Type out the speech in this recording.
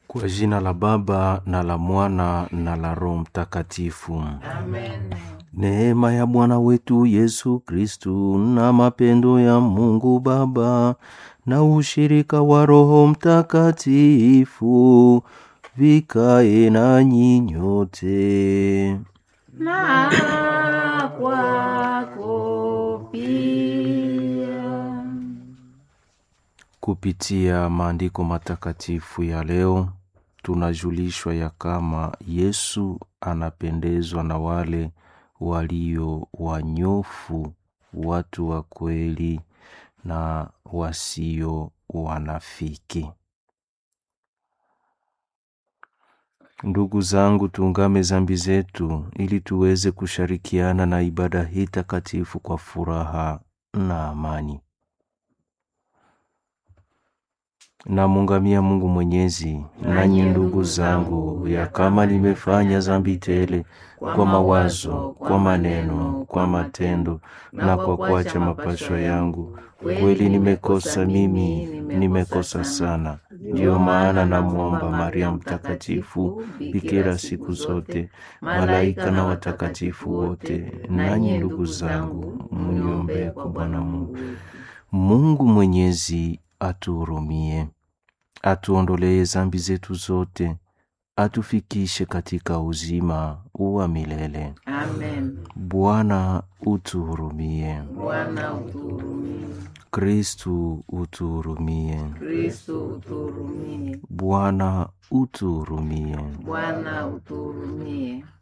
Kwa jina la Baba na la Mwana na la Roho Mtakatifu. Amen. Neema ya Bwana wetu Yesu Kristu na mapendo ya Mungu Baba na ushirika wa Roho Mtakatifu vikae nanyi nyote. Na kwako pia. Kupitia maandiko matakatifu ya leo tunajulishwa ya kama Yesu anapendezwa na wale walio wanyofu, watu wa kweli na wasio wanafiki. Ndugu zangu, tuungame zambi zetu ili tuweze kushirikiana na ibada hii takatifu kwa furaha na amani. Namungamia Mungu Mwenyezi, nanyi ndugu zangu, ya kama nimefanya zambi tele kwa mawazo, kwa maneno, kwa matendo na kwa kuacha mapasho yangu, kweli nimekosa mimi, nimekosa sana. Ndiyo maana namwomba Maria Mtakatifu, bikira siku zote, malaika na watakatifu wote, nanyi ndugu zangu, muniombee kwa Bwana Mungu. Mungu Mwenyezi atuhurumie, atuondolee zambi zetu zote, atufikishe katika uzima wa milele. Amen. Bwana utuhurumie. Bwana utuhurumie. Kristu utuhurumie. Kristo utuhurumie. Bwana utuhurumie. Bwana utuhurumie.